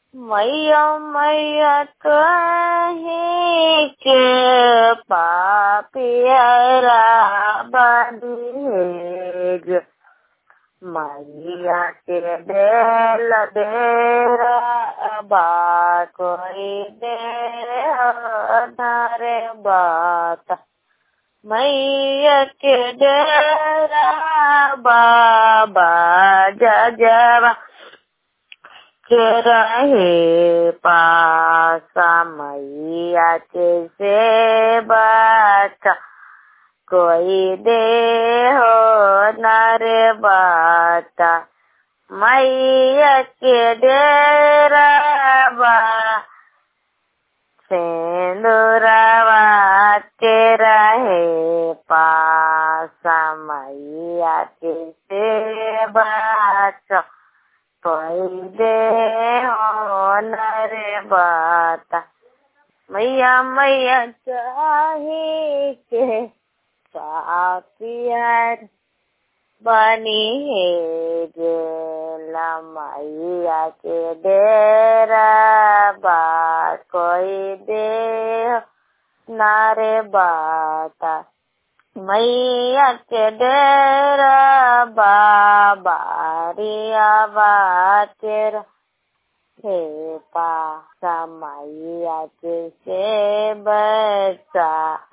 मैया मैया कहे के पापियरा बदहेज मैया के देल देरा बा कोई दे धरे बात मैया के डेरा बाबा जजवा के रहे पासा मैया के सेवा कोई दे हो नरे बाता मैया के डेरा बा सिंदूरवा के रहे पासा मैया के सेवा कोई दे हो नरे बाता मैया मैया चाहे के पापियर बनी है गेला मैया के डेरा बा कोई दे नारे बाता मैया के डेरा बाबा रिया बातेर हे पा मैया के से बचा